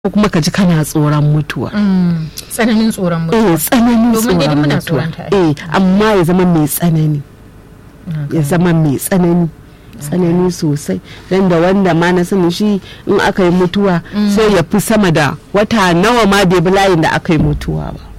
ko kuma ka ji kana tsoron mutuwa Mm, tsananin tsoron mutuwa eh tsananin Domin dai tsoron muna mutuwa tsoron ta, ai. eh amma ya zama mai tsanani ya zama mai tsanani tsanani sosai dan da wanda ma na sani shi in aka yi mutuwa sai ya fi sama da wata nawa ma bai bi layin da aka yi mutuwa ba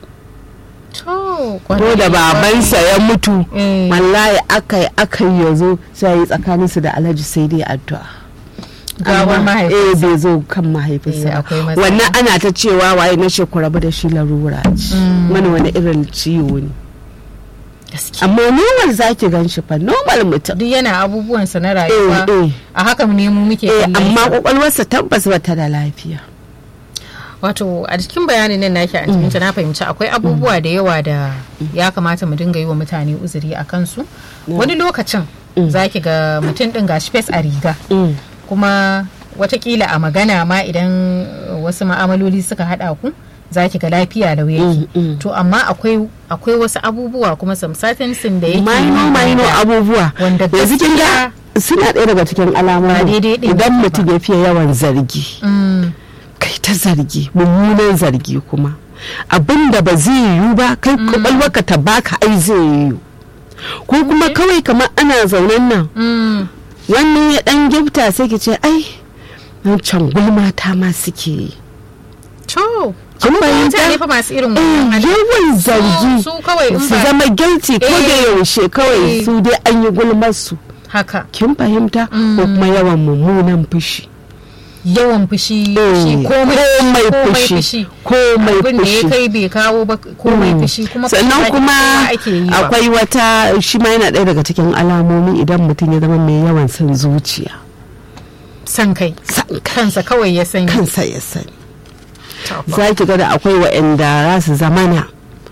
to ko kwarai, da babansa ya mutu Eh. wallahi aka yi aka yi ya zo sai ya yi tsakaninsu da alhaji sai dai addu'a gawar Amma, mahaifinsa eh bai zo kan mahaifinsa Eh, ba. akwai matsala. wannan ana ta cewa waye na ce ku rabu da shi larura ce wani wani irin ciwo ne gaskiya amma normal zaki gan shi fa normal mutum duk yana abubuwansa na rayuwa Eh, eh. a haka ne mu muke eh kallon amma sa. kwakwalwarsa tabbas bata da lafiya wato a cikin bayanin nan nake an cikin na fahimci akwai abubuwa da yawa da ya kamata mu dinga yi wa mutane uzuri a kansu wani lokacin zaki ga mutum din gashi fes a riga Mm. kuma watakila a magana ma idan uh, wasu ma'amaloli suka hada ku za ki ga lafiya lau yake Mm, mm. to amma akwai akwai wasu abubuwa kuma some certain sin da yake maino nuna maino da- abubuwa wanda yanzu kin ga suna ɗaya daga cikin Ba alamomi daidai ɗin idan ba. mutum ya fiye yawan zargi Mm, kai ta zargi mummunan zargi kuma abin da ba zai yiwu ba kai kwakwalwarka ta baka ai zai yiwu ko kuma kawai kamar ana zaunen nan mm, wannan ya dan gifta sai ki ce ai can gulma ta ma suke yi to kin mutane fahimta fa masu irin Eh, wannan hali. yawan zargi su kawai in su ba- zama guilty ko da Eh. yaushe kawai Eh. su dai an yi gulmar su haka kin fahimta ko kuma yawan mummunan fushi yawan fushi Eh, shi komai komai fushi komai abin da ya fushi kai bai kawo ba komai fushi kuma sannan fushi kuma kowa ake yi wa. akwai wata shi ma yana ɗaya daga cikin alamomi idan mutum ya zama mai yawan son zuciya san kai san kai kansa kawai ya sani kansa ya sani To, za ki ga da akwai wa'anda za su zamana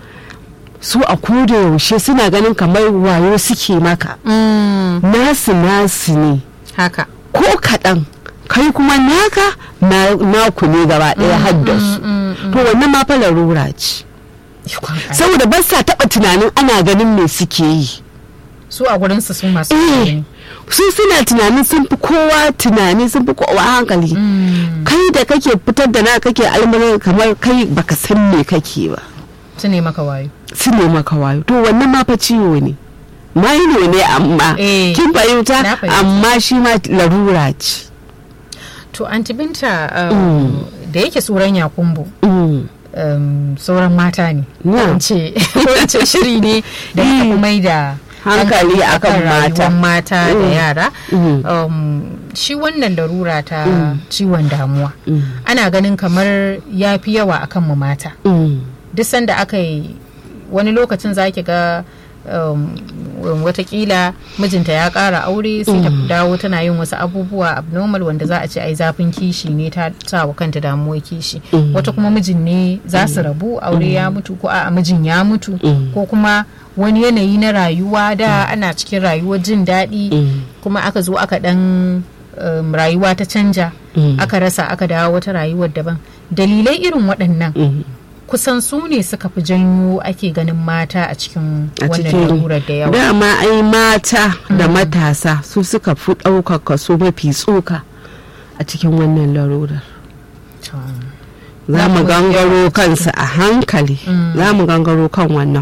su a koda yaushe suna ganin kamar wayo suke maka Mm, nasu nasu ne haka ko kaɗan kai kuma naka na- naku ne gaba ɗaya haddasu to wannan ma fa larura ce Ikon Allah. saboda ba sa taɓa tunanin ana ganin me suke yi su a gurin su su masu eh ne su suna tunanin sun fi kowa tunani sun fi kowa hankali kai da kake fitar da na kake almarar kamar kai baka san me kake ba su ne maka wayo su ne maka wayo to wannan ma fa ciwo ne maino ne amma Eh, kin fahimta na fahimta. amma shi ma larura ce to anti binta um, da yake tsoron yakumbo Mm. um, sauran mata ne Yeah. wance wance shiri ne da aka fi mai da Hankali akan mata. rayuwar mata da Mm. yara Mm. um, shi wannan larura ta ciwon damuwa Mm. ana ganin kamar ya fi yawa akan mu mata Mm. duk sanda aka yi wani lokacin za ki ga um, watakila mijinta ya ƙara aure sai ta dawo tana yin wasu abubuwa abnormal wanda za a ce ai zafin kishi ne ta sa wa kanta damuwar kishi wata kuma mijin ne za su rabu aure ya mutu ko a mijin ya mutu ko kuma wani yanayi na rayuwa da ana cikin rayuwar jin daɗi kuma aka zo aka ɗan um, rayuwa ta canja aka rasa aka dawo wata rayuwar daban dalilai irin waɗannan Mm. kusan su ne suka fi janyo ake ganin mata a cikin a wannan cikin larurar da yawa dama ai mata da matasa su suka fi ɗaukar kaso mafi tsoka a cikin wannan larurar To, za Za mu mu gangaro kansu a hankali za mu gangaro kan wannan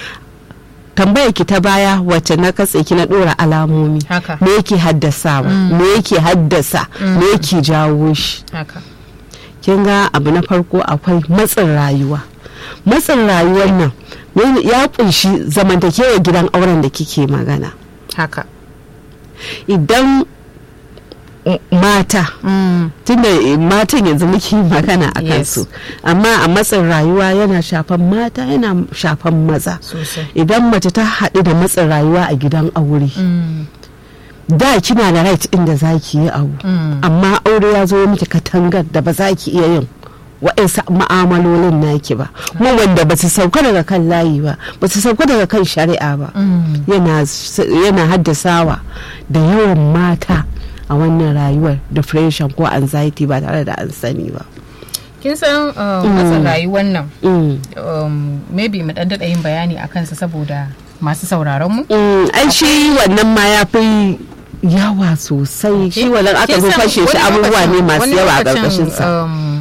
tambayar ki ta baya wacce na katse ki na ɗora alamomi haka me yake haddasawa me yake haddasa me yake jawo shi haka kin ga abu na farko akwai matsin rayuwa matsin rayuwar nan ne- ya kunshi zamantakewa gidan auren da kike magana haka idan m- mata Mm, tunda eh, matan yanzu muke magana a Yes. kansu amma a matsin rayuwa yana shafan mata yana shafan maza sosai idan mace ta haɗu da matsin rayuwa a gidan aure Mm, da kina da right inda za ki yi abu mm, amma aure ya zo miki katangar da ba za ki iya yin wa'insu ma'amalolin naki ba kuma wanda ba su sauka daga kan layi ba ba su sauka daga kan shari'a ba mm. yana s- yana haddasawa da yawan mata a wannan rayuwar depression ko anxiety ba tare da an sani ba kin san um, matsin rayuwar nan Mm. um, maybe mu dan daɗa yin bayani a kansa saboda masu sauraron mu Mm, ai shi wannan ma ya fi yawa sosai shi wannan aka Kin zo san fashe shi wani abubuwa ne lokacin- masu wani yawa a lokacin, ƙarƙashin sa um,